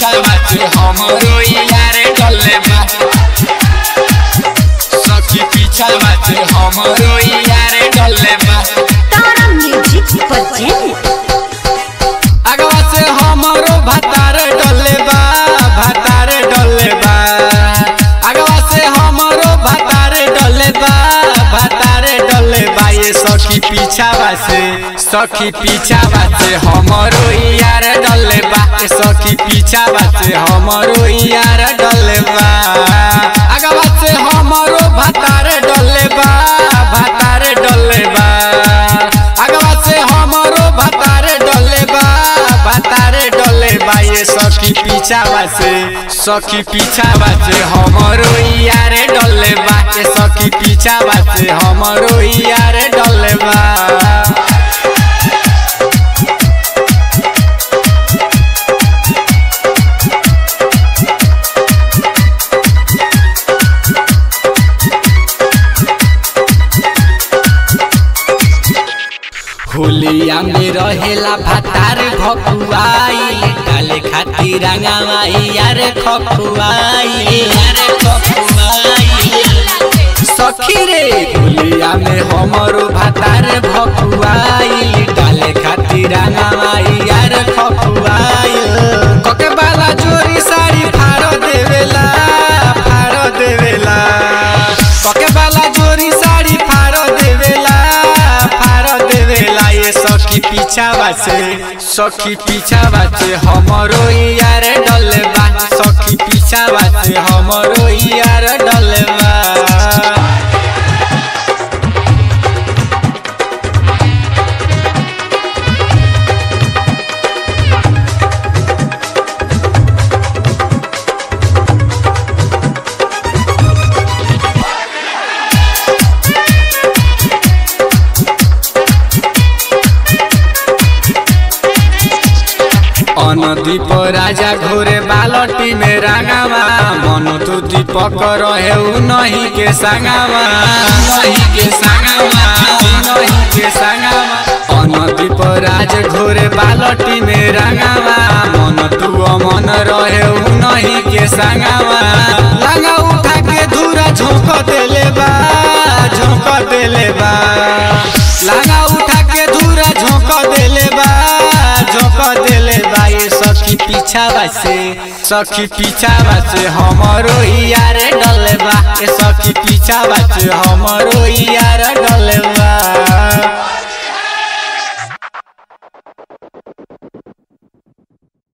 पीछा बाचे हमरो यार डले बा सखी पीछा बाचे हमरो यार डले बा तारा म्यूजिक प्रेजेंट अगवा से हमरो भतार डले बा भतार डले बा अगवा से हमरो भतार डले बा भतार डले बा ये सखी पीछा से सखी पीछा से हमरो यार डले बा ये सखी पीछा से हमरो यार डले बा अगवा से हमरो भतार डले बा भतार डले बा अगवा से हमरो भतार डले बा भतार डले बा ये सखी पीछावा से सखी पीछावा से हमरो यार डले बा ये सखी पीछावा से हमरो यार डले बा होलिया में रहेला भतार भकुआई डाले खातिर रंगावाई यार खकुआई यार खकुआई सखी रे होलिया में हमरो भतार भकुआई डाले खातिर रंगावाई यार खकुआई कके बाला जोरी साड़ी फाड़ो देवेला फाड़ो देवेला कके बाला जोरी साड़ी फाड़ो देवेला फाड़ो देवेला ये सखी पीछावा से सखी पीछावा से हमरो यार डलबा सखी पीछावा से हमरो यार डलबा अनदीप राजा घोरे बालटी में रंगावा मन तू दीपक रहे उ नहीं के संगावा नहीं के संगावा नहीं के संगावा अनदीप राज घोरे बालटी में रंगावा मन तू अमन रहे उ नहीं के संगावा लंगा उठा के धूरा झोंक देले बा झोंक देले बा लंगा उठा के धूरा झोंक देले बा झोंक देले बा ये सखी पीछावा से सखी पीछावा से हमरो यार डले बा ये सखी पीछावा से हमरो यार डले बा